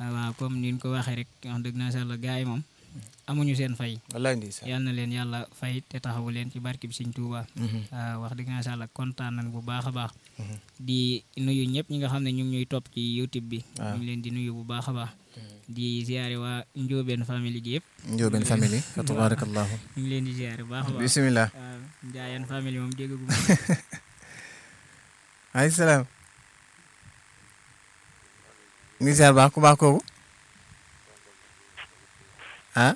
waaw comme ni ñu ko waxee rek wax dëgg naa sàlla gars yi moom amuñu seen fay wallaay ndeysaan yal na leen yàlla fay te taxawu leen ci barke bi Sëñ Tuuba waaw wax dëgg naa sàlla kontaan nañ bu baax a baax di nuyu ñëpp ñi nga xam ne ñu ngi ñuy topp ci YouTube bi waaw. ñu ngi leen di nuyu bu baax a baax di ziare waa Njóobeen famille gi yëpp Njóobeen famille fa tabarakallahu ñu ngi leen di ziare bu baax a baax bismillah waaw Njaayeen famille moom déggagu ay salaam ngi ziar baax ku baax kooku ah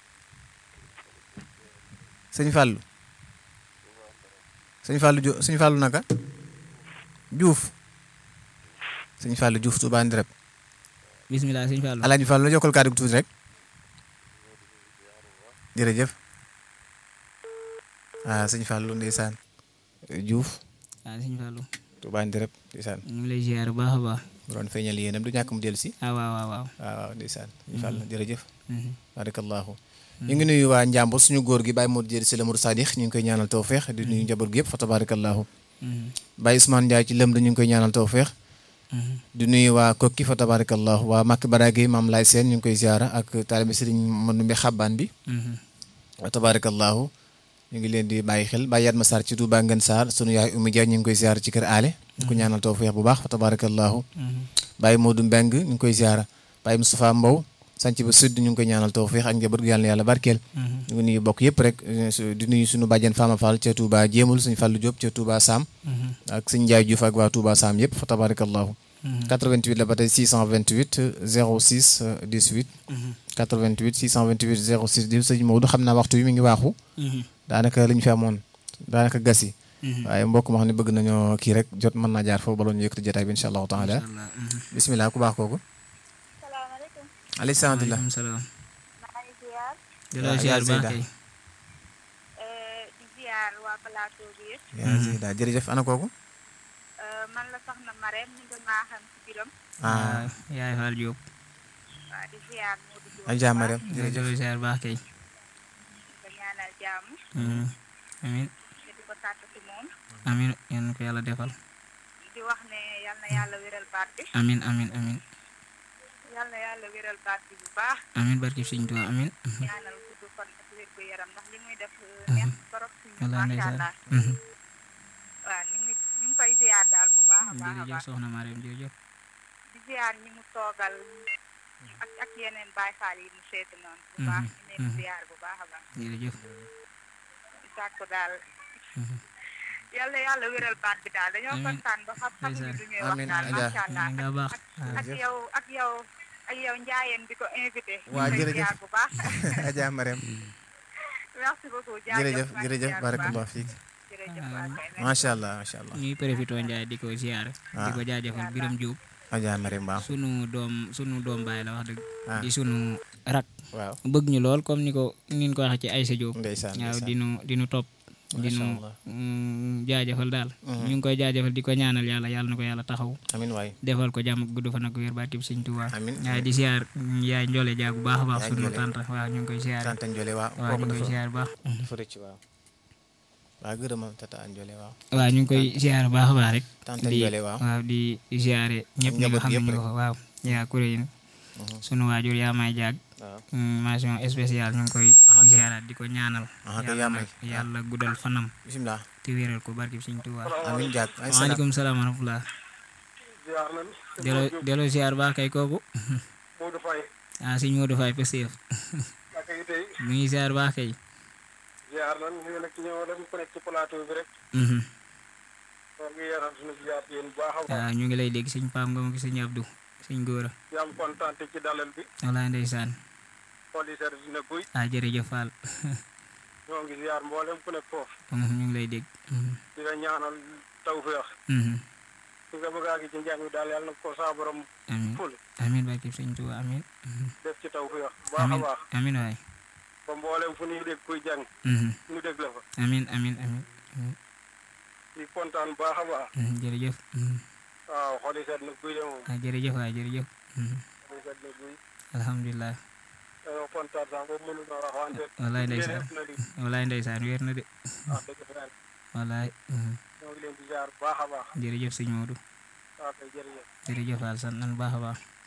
sëñ Fallou sëñ Fallou Diouf sëñ Fallou naka Diouf sëñ Fallou Diouf Touba Ndireb bismillah sëñ Fallou Alaaji Fallou la jokkal kàddu gi tuuti rek jërëjëf ah sëñ Fallou ndeysaan Diouf waaw sëñ Fallou Touba Ndireb ndeysaan ñu ngi lay ziare bu baax a baax mu doon feeñal yéenam du ñàkk mu dellu si ah waaw waaw waaw waaw waaw ndeysaan sëñ Fallou jërëjëf Mhm. barakallahu ñu ngi nuyu waa Njàmbur suñu góor gi Baye Modou Dieri si la Mour Sadix ñu ngi koy ñaanal tawféex di nuyu njaboot gi yëpp fa tabarakallahu Mhm. Baye Ousmane Ndiaye ci lëm ñu ngi koy ñaanal tawféex Mhm. di nuyu waa Kokki fa tabarakallahu waa Makk Barage maam Laay Seen ñu ngi koy ziara ak taalibe Sëriñ Mandumbe Xabbaan bi Mhm. wa tabarakallahu ñu ngi leen di bàyyi xel Baye Yatma Sarr ci Touba Ngën Sarr sunu yaay Oumy Dia ñu ngi koy ziara ci kër aale ñu ko ñaanal tawféex bu baax fa tabarakallahu Mhm. Baye Modou Mbeng ñu ngi koy ziara Baye Moustapha Mbow sanc ba sud ñu ngi koy ñaanal tawféex ak njaboot gi yàlla na yàlla barkeel Mhm. ñu ngi nuyu bokk yëpp rek eh, su- di nuyu suñu bàjjen Fama Fall ca Touba Jéemul suñu Fallu Diop ca Touba Sam Mhm. ak suñu Njaay Diouf ak waa Touba Sam yëpp fa tabarakallahu Mhm. 88 la ba tey 628 06 euh, 18 Mhm. 88 628 06 18 sëñ Maodo xam naa waxtu wi mi ngi waaxu Mhm. daanaka li ñu fi amoon daanaka gas yi Mhm. waaye mbokk ma xam ne bëgg nañoo kii rek jot mën naa jaar foofu bala ñu yëkkati jotaay bi incha allahu taala Incha Allah. Mhm. bisimilah ku baax kooku salaamaaleykum alayhi salaam Waaleykum salaam. maa ngi ziar di yaa- la ziar yaa baax Zeyda. kay. eh, di ziar waa plateau bi yëpp yaa ngi daal jërëjëf ana kooku Eh, man la soxna Marème ñu gën maa xam ci biram ah yaay Fall Diop. waa di ziar Modou Diop ay jàmm rek di jërëjëf la ziar baax kay. nga ñaanal jàmm Mhm. amiin te di ko tàtt ci moom amiin yal na ko yàlla defal. di wax ne yal na yàlla wéral baat bi amiin amiin amiin yal na yàlla wéral baat bi bu baax amiin barki Sëñ Tuubaa amiin. Mhm. ñaanal gudd fan ak wér gu yaram ndax li muy def eh, neex torop ci ñun wallaahi macha ndeysaan. allah Mhm. waaw ñu ngi ñu ngi koy ziar daal bu baax a baax a jërëjëf baax soxna Mariam jërëjëf. di ziar ñi mu toogal ak ak yeneen Baay Faal yi mu seeti noonu bu baax ñu leen di ziar bu baax a baax jërëjëf. di sàkku daal Mhm. yàlla yàlla wéral baat bi daal dañoo Amiin. kontaan ba xam xamuñu Ndeysaan. lu ñuy wax Amiin, daal Adja. macha allah nga baax. ak yow ak yow ak yow njaayeen bi ko invité Waa, ñu koy jërëjëf. ziar bu baax Adja Marème merci beaucoup jërëjëf maa ngi jërëjëf ziar bu baax. barakallah fiik jërëjëf waa kay merci. macha allah macha allah ñuy profité Ndiaye di ko ziar. di Ah. ko jaajëfal Biram Diop. Adja Marème waaw sunu doom sunu doom baay la wax dëgg. ah di sunu rak. waaw bëgg ñu lool comme ni ko ni ñu ko waxee ci Aïssa Diop. ndeysaan waaw ndeysaan di nu di nu topp. di Masha nu Allah. mm, jaajëfal daal. Mhm. ñu ngi koy jaajëfal di ko ñaanal yàlla yàlla na ko yàlla taxaw. amin waay defal ko jàmm ak gudd fan ak wér barke bi Sëñ Tuubaa. Amiin. waaye di ziar yaay Njole Dia bu baax a baax. Yaay sunu Njole. tante waaw ñu ngi koy ziar. tante Njole waaw waaw ñu kooku ngi koy dafa ziar bu baax. dafa rëcc waaw waaw gërëma tata Njole waaw waaw ñu ngi koy ziar bu baax a baax rek. tante di Njole waaw waaw di ziare ñëpp ñi nga njaboot xam ne yëpp ñu rek. ko fa waaw. yaa kuréel Mhm. sunu waajur yaa may jaag. waaw mm, mention spéciale ñu ngi koy Ah, ok. ziaraat di ko ñaanal. Ah, ok, yàlla yaa nag may. yàlla guddal fanam bisimilah te wéral ko barke bi Sëñ Tuubaa. amin jaag ay salaam waaleykum salaam wa rahmatulah. ziar nañ delloo delloo ziar baax kay kooku. Modou Faye ah sëñ Modou Faye Pastef naka yi tey mu ngi ziar baax kay. ziar nañ ñu nag ñëw dem ku nekk ci plateau bi rek Mhm. moo ngi yaram suñu ziar yéen bu baax a baax waaw ñu ngi lay dégg sëñ Pam Ngom ak sëñ Abdou sëñ Góora. di am kontaan ci dalal bi walaay ndeysaan. xool yi seet dina guy ah jërëjëf Fall. ñoo ngi ziar mboolem ku nekk foofu Mhm, ñu ngi lay dégg. Mhm. di la ñaanal tawféex Mhm. fi nga bëgg a àgg ci njàng mi daal yàlla na ko saa borom amiin ful amiin barke bi Sëñ Tuubaa amiin. Mhm. def ci tawféex bu baax a amiin baax amiin waay. ba mboolem fu ñuy dégg kuy jàng Mhm. ñu dégg la fa amiin amiin amiin. Mhm. di kontaan bu baax a baax Mhm, jërëjëf. Mhm. waaw xool yi seet na guy de moom ah jërëjëf waay jërëjëf. Mhm. xool yi seet na guy alhamdulilah. dañoo kontaan sax boobu mënu na wax wante walaay yéen ndeysaan ëpp na li walaay ndeysaan wér na de. wax dëgg fa yàlla walaay. Mhm. ñoo ngi leen di ziar bu baax a baax jërëjëf sëñ Modou. waaw kay jërëjëf jërëjëf Fall sant nañu baax a baax.